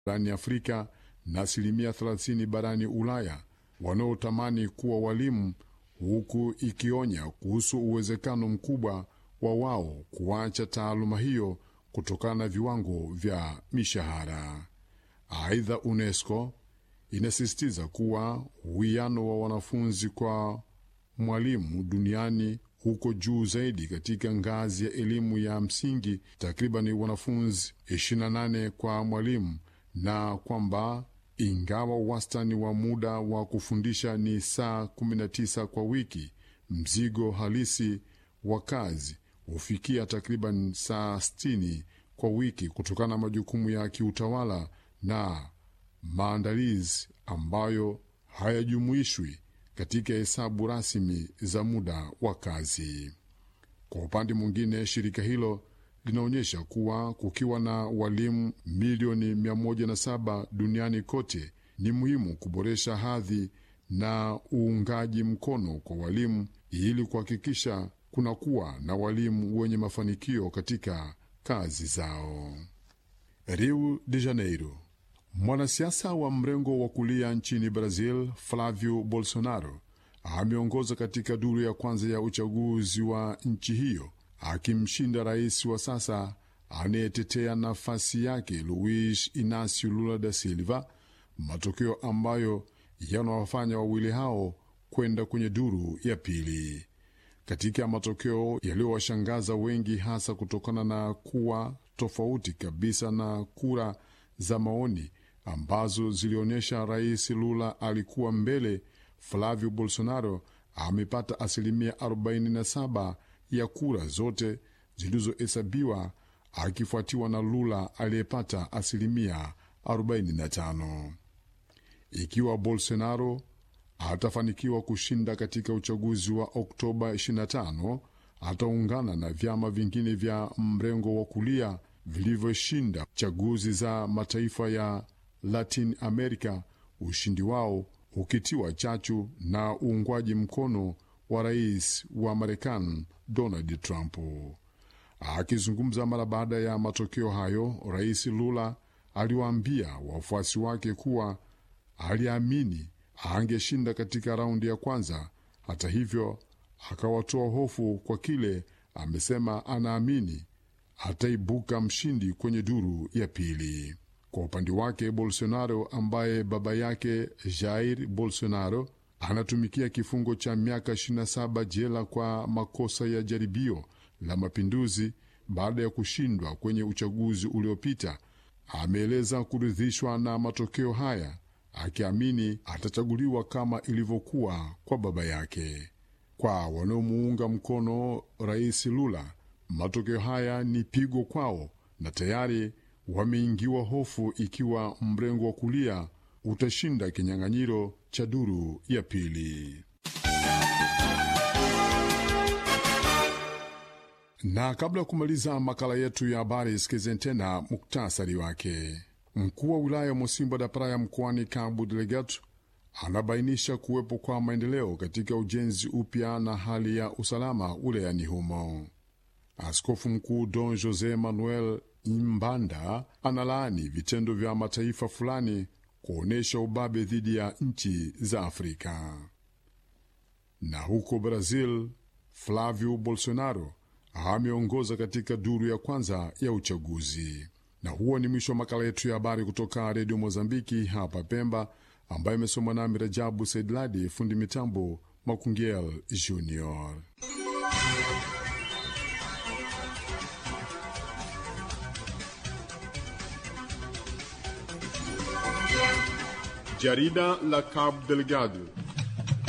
barani Afrika na asilimia 30 barani Ulaya wanaotamani kuwa walimu, huku ikionya kuhusu uwezekano mkubwa wa wao kuacha taaluma hiyo kutokana na viwango vya mishahara. Aidha, UNESCO inasisitiza kuwa uwiano wa wanafunzi kwa mwalimu duniani huko juu zaidi katika ngazi ya elimu ya msingi, takriban wanafunzi 28 kwa mwalimu, na kwamba ingawa wastani wa muda wa kufundisha ni saa 19 kwa wiki, mzigo halisi wa kazi hufikia takriban saa 60 kwa wiki kutokana na majukumu ya kiutawala na maandalizi ambayo hayajumuishwi katika hesabu rasmi za muda wa kazi. Kwa upande mwingine, shirika hilo linaonyesha kuwa kukiwa na walimu milioni 107 duniani kote, ni muhimu kuboresha hadhi na uungaji mkono kwa walimu ili kuhakikisha kunakuwa na walimu wenye mafanikio katika kazi zao. Rio de Janeiro. Mwanasiasa wa mrengo wa kulia nchini Brazil, Flavio Bolsonaro, ameongoza katika duru ya kwanza ya uchaguzi wa nchi hiyo, akimshinda rais wa sasa anayetetea nafasi yake Luiz Inacio Lula da Silva, matokeo ambayo yanawafanya wawili hao kwenda kwenye duru ya pili. Katika matokeo yaliyowashangaza wengi, hasa kutokana na kuwa tofauti kabisa na kura za maoni ambazo zilionyesha rais Lula alikuwa mbele. Flavio Bolsonaro amepata asilimia 47 ya kura zote zilizohesabiwa, akifuatiwa na Lula aliyepata asilimia 45. Ikiwa Bolsonaro atafanikiwa kushinda katika uchaguzi wa Oktoba 25, ataungana na vyama vingine vya mrengo wa kulia vilivyoshinda chaguzi za mataifa ya Latin America, ushindi wao ukitiwa chachu na uungwaji mkono wa rais wa Marekani Donald Trump. Akizungumza mara baada ya matokeo hayo, rais Lula aliwaambia wafuasi wake kuwa aliamini angeshinda katika raundi ya kwanza. Hata hivyo, akawatoa hofu kwa kile amesema anaamini ataibuka mshindi kwenye duru ya pili. Kwa upande wake, Bolsonaro ambaye baba yake Jair Bolsonaro anatumikia kifungo cha miaka 27 jela kwa makosa ya jaribio la mapinduzi baada ya kushindwa kwenye uchaguzi uliopita, ameeleza kuridhishwa na matokeo haya, akiamini atachaguliwa kama ilivyokuwa kwa baba yake. Kwa wanaomuunga mkono Rais Lula, matokeo haya ni pigo kwao na tayari wameingiwa hofu ikiwa mrengo wa kulia utashinda kinyang'anyiro cha duru ya pili. Na kabla ya kumaliza makala yetu ya habari, sikizeni tena muktasari wake. Mkuu wa wilaya Mosimbo da Praia mkoani Cabo Delgado anabainisha kuwepo kwa maendeleo katika ujenzi upya na hali ya usalama wilayani humo. Askofu mkuu Don Jose Manuel Imbanda analaani vitendo vya mataifa fulani kuonyesha ubabe dhidi ya nchi za Afrika. Na huko Brazil, Flavio Bolsonaro ameongoza katika duru ya kwanza ya uchaguzi. Na huo ni mwisho wa makala yetu ya habari kutoka Redio Mozambiki hapa Pemba, ambayo imesomwa nami Rajabu Saidladi, fundi mitambo Makungiel Junior. Jarida la Cabo Delgado